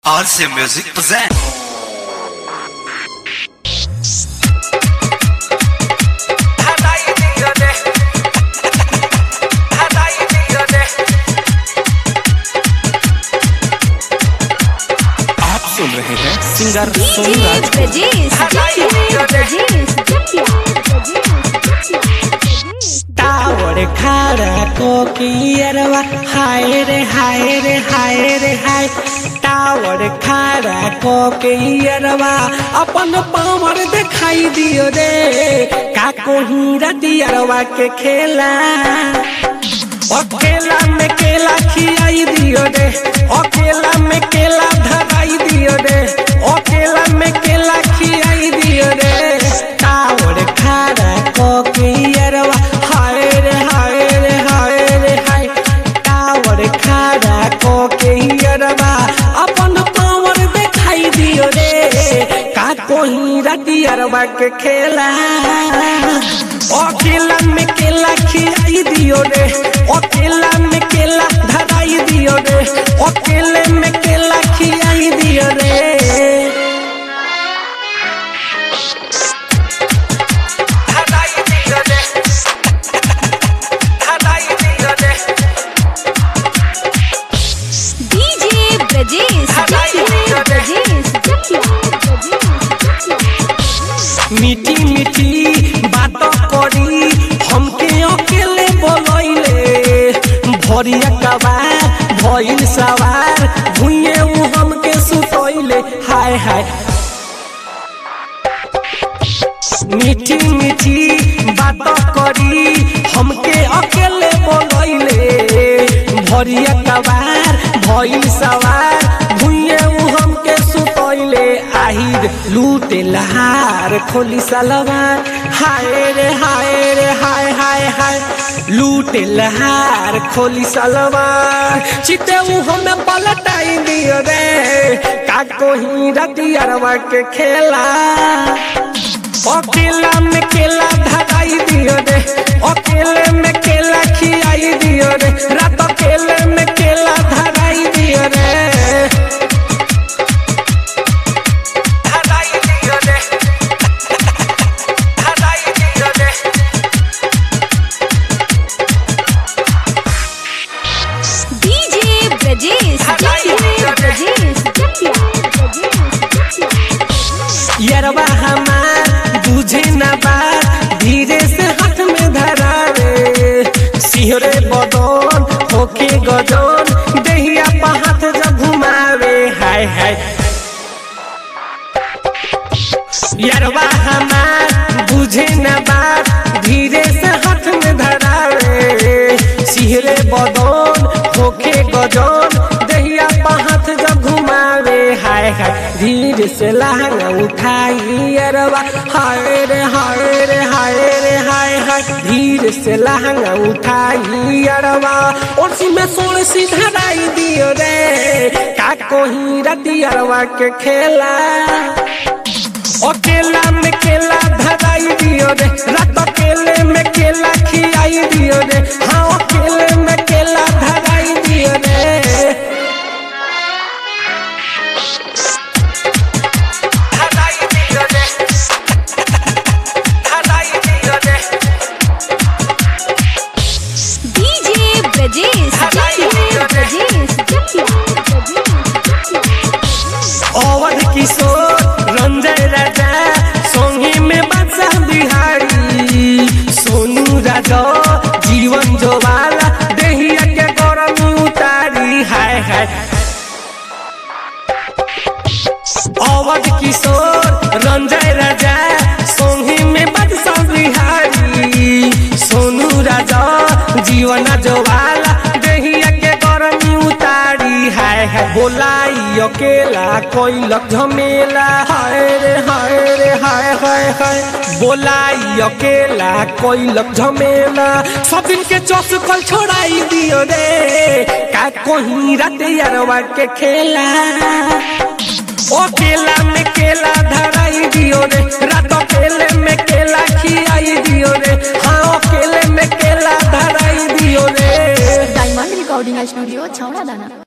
RC Music present. आप सुन रहे हैं singer DJ Sonraj Brajesh, Jackia, Brajesh, Jackia, Brajesh, Jackia. Tower खारा कोकियरवा हाय रे हाय रे हाय रे हाय टावर खारा कोकियरवा अपन पावर दिखाई दियो रे का कोही रतियरवा के खेला अकेला में केला खियाई दियो रे अकेला में केला धराई दियो रे अकेला में केला खियाई दियो रे टावर खारा कोकियरवा हाय रे हाय रे हाय रे हाय टावर खारा कोकियरवा अपन पावर दिखाई दियो रे का कोही रतियरवा के खेला अकेला में केला खियाई दियो रे अकेला में केला धराई दियो रे अकेले में केला खियाई दियो रे धराई दियो रे धराई दियो रे DJ Brajesh, Jackia, Brajesh, Jackia, Brajesh, Jackia. मीठी मीठी बात करी हमके अकेले बोलैले भरिया कबार भइल सवार भुइए उ हमके सुतैले हाय हाय मीठी मीठी बात करी हमके अकेले बोलैले भरिया कबार भइल सवार भुइए उ हमके सुतैले आहिर लूटे लहार खोली सलवार हाय रे हाय रे हाय हाय हाय लूटे लहार खोली सलवार चिते उ हमें पलटाई दियो रे का कोही रतियरवा के खेला अकेला में केला धराई दियो रे अकेले में केला खियाई दियो रे रात अकेले में केला धराई दियो रे धराई दियो रे धराई दियो रे DJ Brajesh, Jackia, Brajesh, Jackia, Brajesh, Jackia. यरवा हमार बुझे न बात धीरे से हाथ में धरावे सिहरे बदन होके गजन देहिया पा हाथ जब घुमावे हाय हाय यरवा हमार बुझे न बात धीरे से हाथ में धरावे सिहरे बदन होके गजन दहिया पा हाथ जब घुमावे हाय हाय धीरे से लहंगा उठाई अरवा हाय रे हाय रे हाय रे हाय हाय धीरे से लहंगा उठाई अरवा और सी में सोल सी धराई दियो रे का कोही रति अरवा के खेला अकेला में केला धराई दियो रे रात अकेले में केला खियाई दियो रे हाँ अकेले में केला धराई दियो रे धराई दियो रे धराई दियो रे DJ Brajesh, Jackia, Brajesh, Jackia, Brajesh, Jackia. Awadh किशोर रंजय राजा सोंगी में बादशाह बिहारी सोनू राजा जीवन जोवाला देहिया के गरमी उतारी हाय हाय अवध किशोर रंजय राजा सोंगी में बादशाह बिहारी सोनू राजा जीवन जोवाला देहिया के गरमी उतारी हाय हाय बोलाई अकेला कोइलक झमेला हाय रे हाय रे हाय हाय हाय बोलाई अकेला कोइलक झमेला सब दिन के चौस कल छोड़ाई दियो रे का कोही राते यारवा के खेला अकेला में केला धराई दियो रे रात अकेले में केला खियाई दियो रे हाँ अकेले में केला धराई दियो रे डायमंड रिकॉर्डिंग स्टूडियो छौड़ा दाना